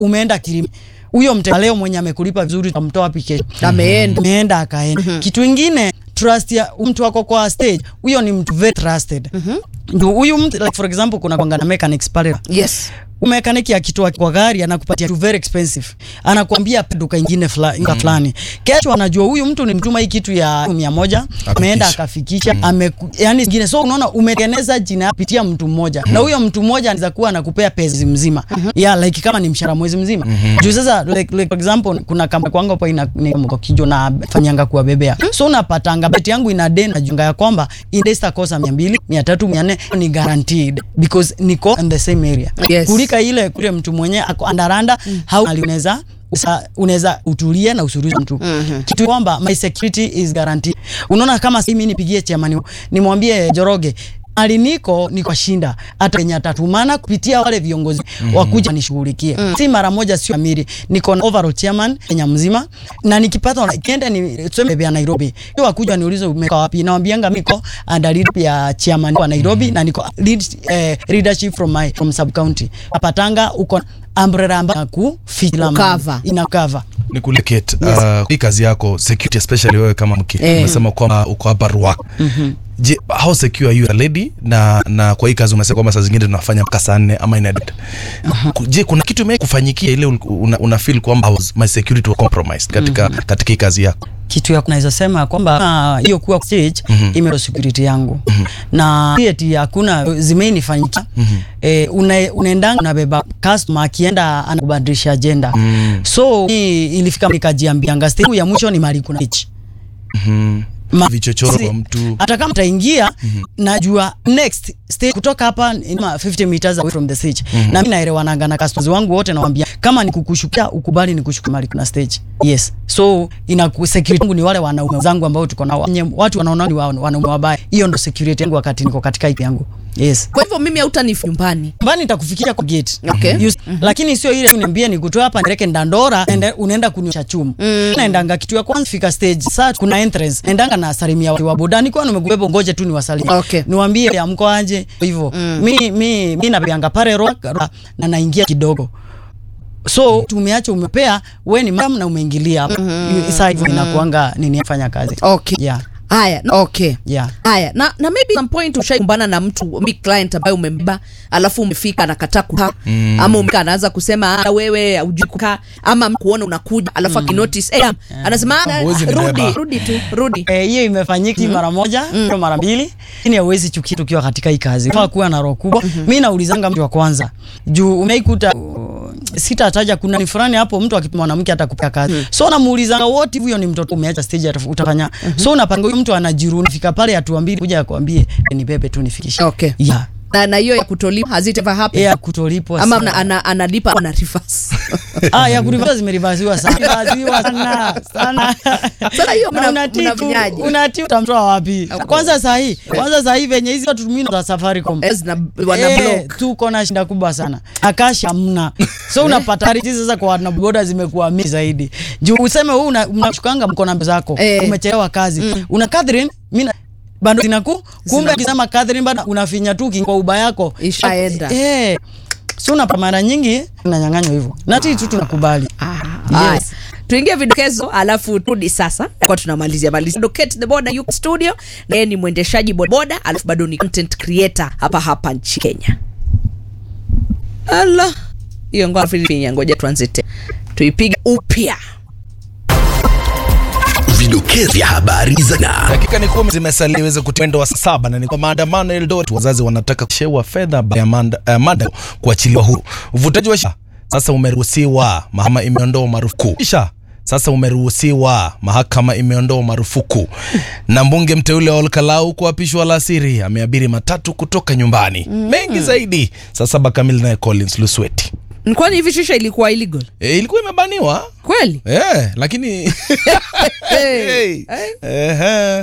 umeenda kilimi huyo mteja leo mwenye amekulipa vizuri utamtoa wapi kesho? Ameenda. ameenda akaenda. Kitu ingine trust ya mtu wako kwa stage, huyo ni mtu very trusted. Ndio huyu mtu like for example, kuna kwanga na mechanics pale Yes. mekaniki akitoa kwa gari anakupatia tu very expensive, anakuambia duka ingine fulani mm. fulani. Kesho anajua huyu mtu ni mtuma hii kitu ya mia moja ameenda akafikisha ame, yani ingine. So unaona umetengeneza jina kupitia mtu mmoja na huyo mtu mmoja anaweza kuwa anakupea pesa mzima yeah, like kama ni mshahara mwezi mzima juu sasa like, like for example kuna kama kwangu hapo ina ni mko kijo na fanyanga kuwabebea so unapatanga beti yangu ina den na junga ya kwamba indesta kosa 200 300 400 ni guaranteed because niko in the same area Yes. kulika ile kule mtu mwenye ako andaranda mm. how unaweza usa- unaweza utulie na usuruhishe mtu mm-hmm. kitu kwamba my security is guaranteed. Unaona, kama si mimi nipigie chairman nimwambie Joroge aliniko niko shinda hata yenye atatumana kupitia wale viongozi mm-hmm. wakuja nishughulikie mm. si mara moja, sio amiri, niko na overall chairman Kenya mzima, na nikipata kienda ni tuseme ya Nairobi, hiyo wakuja niulize umeka wapi, nawaambianga niko under lead ya chairman wa Nairobi mm-hmm. na niko lead, eh, leadership from my from sub county apatanga uko umbrella ambayo kufila Cover. ina cover ni kule Kate, uh, hii kazi yako security especially wewe kama mke Eh. umesema kwamba uko hapa Ruaka je how secure are you a lady na na kwa hii kazi umesema kwamba saa zingine tunafanya mpaka saa nne ama ina Ku- je kuna kitu ime kufanyikia ile ul- una, una feel kwamba I was- my security was compromised katika katika hii kazi yako kitu ya naweza sema kwamba ah, hiyo kuwa stage mm-hmm. ime security yangu mm-hmm. na eti hakuna zimeinifanyikia mm-hmm. eh, una, unaendanga unabeba customer akienda anakubadilisha agenda mm. so hii ilifika nikajiambianga stage ya mwisho ni mali kuna pitch Ma- vichochoro si- wa mtu hata kama taingia najua next stage kutoka hapa ni kama 50 meters away from the stage na mimi naelewananga na customers wangu wote nawaambia kama nikushukia ukubali nikushukia mali kuna stage yes so ina security yangu ni wale wanaume zangu ambao tuko nao Wenye watu wanaona ni wa- wanaume wabaya hiyo ndo security yangu wakati niko katika ipi yangu yes Kwa hivyo mimi hautanifi nyumbani. mbani nitakufikia kwa gate Okay. Yus- lakini sio ile uniambie nikutoa hapa nileke ndandora ende- unaenda kunyosha chumu naendanga kitu ya kwanza fika stage saa kuna entrance naendanga na salimia watu wa boda nikuwa nimekubeba ngoje tu niwasalimie Okay. niwaambie ya mko aje hivyo mi mi mi napianga pale rock na naingia kidogo so tumeacha umepea we ni mam na umeingilia hapo saa hivyo inakuanga nini afanya kazi Okay. yeah Haya, na- okay. yeah Haya, na, na maybe some point ushaikumbana na mtu mi client ambaye umembeba alafu umefika anakataa kukaa mm. ama umefika anaanza kusema "Ah, wewe hujui kukaa ama kuona unakuja alafu akinotice eh, anasema "Ah, Huwezi nibeba." rudi rudi tu rudi Eh, hiyo imefanyika mara moja mm. mara mbili, lakini hauwezi chukia tukiwa katika hii kazi. Faa kuwa na roho kubwa. Mimi naulizanga mtu wa kwanza juu umeikuta uh, sitataja kuna ni fulani hapo, mtu akipa mwanamke atakupea kazi so namuulizanga wote, huyo ni mtoto umeacha stage ataf- utafanya so unapanga huyu mtu anajiruni fika pale hatua mbili kuja akwambie ni bebe tu nifikishe Okay. yeah. na na hiyo ya kutolipa has it ever happened ya kutolipwa ama sana. ana, ana, analipa ana reverse ah ya kurivasa zimerivasiwa sana Reversiwa sana sana Sasa hiyo Na mna- unatii tu- mnafanyaje? unatii utamtoa wapi kwanza sahi kwanza sahi venye hizi watu tumino za Safaricom Yes, na wana Eh, block tuko na shinda kubwa sana akashi hamna so unapata riti sasa kwa wanaboda zimekuwa mingi zaidi juu useme wewe una- unashukanga mkono zako Eh. umechelewa kazi una Catherine mimi na- bado zinaku kumbe akisema Catherine bado unafinya tu kingo uba yako Ishaenda. eh so unapata mara nyingi unanyang'anywa hivyo na sisi tu tunakubali Haya. Yes. tuingie vidokezo alafu turudi sasa kwa tunamalizia malizia Docate the Boda yuko studio na yeye ni mwendeshaji bodaboda alafu bado ni content creator hapa hapa nchi Kenya ala hiyo ngoja Filipinya ngoja tuanze tena tuipige upya Vidokezi vya habari za na dakika ni kumi zimesalia iweze kutendo wa saa saba na ni kwa maandamano Eldoret, wazazi wanataka kushewa fedha baada ya manda, uh, mada kuachiliwa huru. Uvutaji wa sha sasa umeruhusiwa, mahakama imeondoa marufuku kisha sasa umeruhusiwa, mahakama imeondoa marufuku. Na mbunge mteule wa Olkalau kuapishwa alasiri, ameabiri matatu kutoka nyumbani. Mengi zaidi saa saba kamili, naye Collins Lusweti. kwani hivi shisha ilikuwa illegal E, ilikuwa imebaniwa kweli e, lakini hey. hey. Ehe.